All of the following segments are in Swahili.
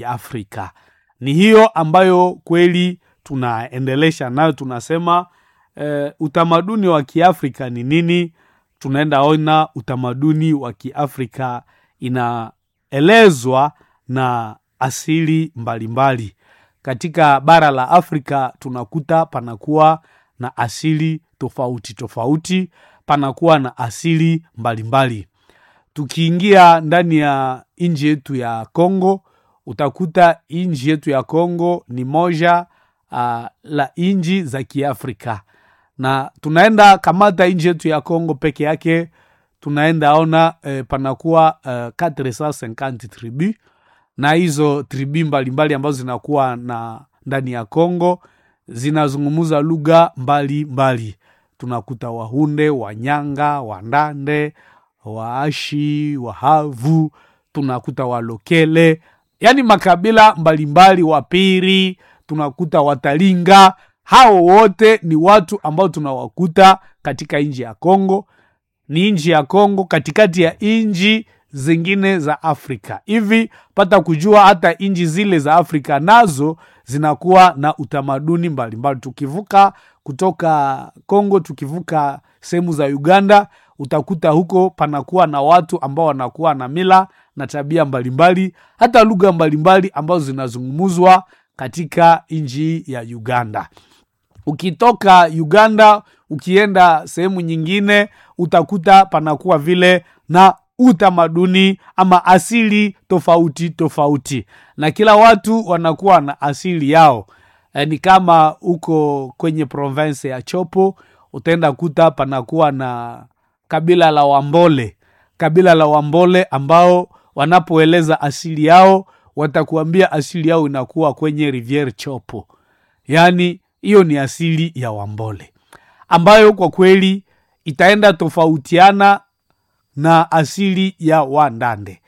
ya Afrika. Ni hiyo ambayo kweli tunaendelesha nayo, tunasema eh, utamaduni wa Kiafrika ni nini? Tunaenda ona utamaduni wa Kiafrika inaelezwa na asili mbalimbali mbali. Katika bara la Afrika tunakuta panakuwa na asili tofauti tofauti, panakuwa na asili mbalimbali mbali. Tukiingia ndani ya nchi yetu ya Kongo utakuta nchi yetu ya Kongo ni moja uh, la nchi za Kiafrika, na tunaenda kamata nchi yetu ya Kongo peke yake, tunaenda ona eh, panakuwa uh, 450 tribu na hizo tribu mbalimbali ambazo zinakuwa na ndani ya Kongo zinazungumuza lugha mbalimbali. Tunakuta Wahunde, Wanyanga, Wandande, Waashi, Wahavu, tunakuta Walokele, yaani makabila mbalimbali, Wapiri, tunakuta Watalinga. Hao wote ni watu ambao tunawakuta katika nchi ya Kongo. Ni nchi ya Kongo katikati ya nchi zingine za Afrika. Hivi pata kujua hata nchi zile za Afrika nazo zinakuwa na utamaduni mbalimbali mbali. Tukivuka kutoka Kongo, tukivuka sehemu za Uganda, utakuta huko panakuwa na watu ambao wanakuwa na mila na tabia mbalimbali mbali, hata lugha mbalimbali ambazo zinazungumzwa katika nchi ya Uganda. Ukitoka Uganda ukienda sehemu nyingine, utakuta panakuwa vile na utamaduni ama asili tofauti tofauti, na kila watu wanakuwa na asili yao. E, ni kama huko kwenye province ya Chopo utaenda kuta panakuwa na kabila la Wambole, kabila la Wambole ambao wanapoeleza asili yao watakuambia asili yao inakuwa kwenye Riviere Chopo, yaani hiyo ni asili ya Wambole ambayo kwa kweli itaenda tofautiana na asili ya Wandande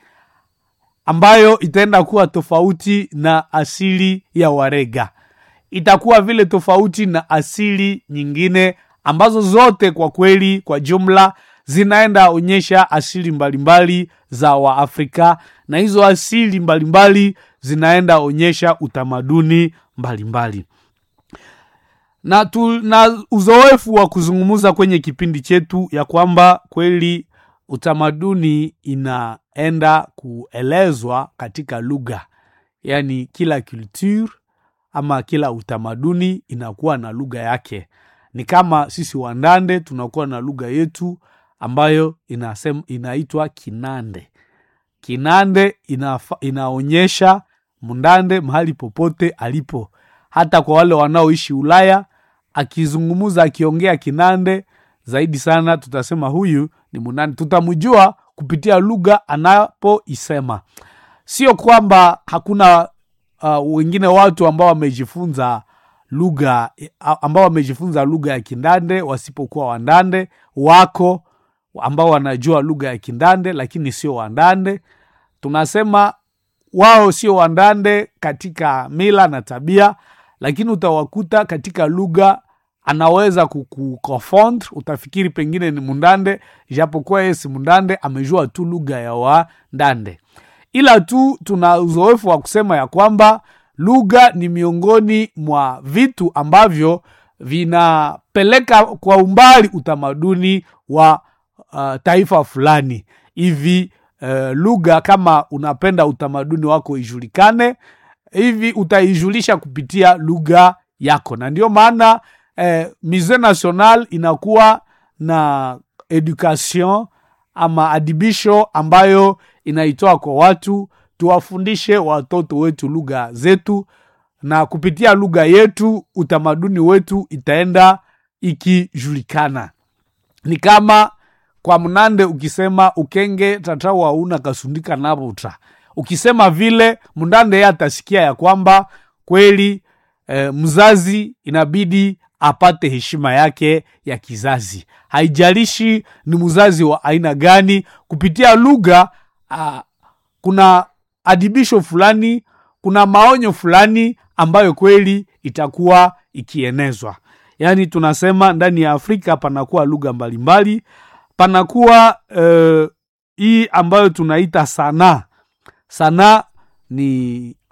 ambayo itaenda kuwa tofauti na asili ya Warega, itakuwa vile tofauti na asili nyingine ambazo zote kwa kweli kwa jumla zinaenda onyesha asili mbalimbali mbali za Waafrika, na hizo asili mbalimbali mbali zinaenda onyesha utamaduni mbalimbali mbali. Na, tu, na uzoefu wa kuzungumza kwenye kipindi chetu ya kwamba kweli utamaduni inaenda kuelezwa katika lugha, yaani kila culture ama kila utamaduni inakuwa na lugha yake. Ni kama sisi Wandande tunakuwa na lugha yetu ambayo inasem, inaitwa Kinande. Kinande inafa, inaonyesha Mndande mahali popote alipo, hata kwa wale wanaoishi Ulaya, akizungumuza akiongea Kinande zaidi sana tutasema huyu ni Mnandi, tutamjua kupitia lugha anapoisema. Sio kwamba hakuna uh, wengine watu ambao wamejifunza lugha ambao wamejifunza lugha ya Kindande wasipokuwa Wandande, wako ambao wanajua lugha ya Kindande lakini sio Wandande. Tunasema wao sio Wandande katika mila na tabia, lakini utawakuta katika lugha anaweza kukuconfond, utafikiri pengine ni Mundande, japokuwa yeye si Mundande, amejua tu lugha ya Wandande. Ila tu tuna uzoefu wa kusema ya kwamba lugha ni miongoni mwa vitu ambavyo vinapeleka kwa umbali utamaduni wa uh, taifa fulani hivi. Uh, lugha kama unapenda utamaduni wako ijulikane hivi, utaijulisha kupitia lugha yako, na ndio maana eh, Musee National inakuwa na education ama adibisho ambayo inaitoa kwa watu, tuwafundishe watoto wetu lugha zetu, na kupitia lugha yetu utamaduni wetu itaenda ikijulikana. Ni kama kwa Mnande ukisema ukenge tatawa una kasundika nabuta, ukisema vile Mndande yeye atasikia ya kwamba kweli eh, mzazi inabidi apate heshima yake ya kizazi, haijalishi ni mzazi wa aina gani. Kupitia lugha uh, kuna adibisho fulani, kuna maonyo fulani ambayo kweli itakuwa ikienezwa. Yaani tunasema ndani ya Afrika panakuwa lugha mbalimbali, panakuwa uh, hii ambayo tunaita sanaa. Sanaa ni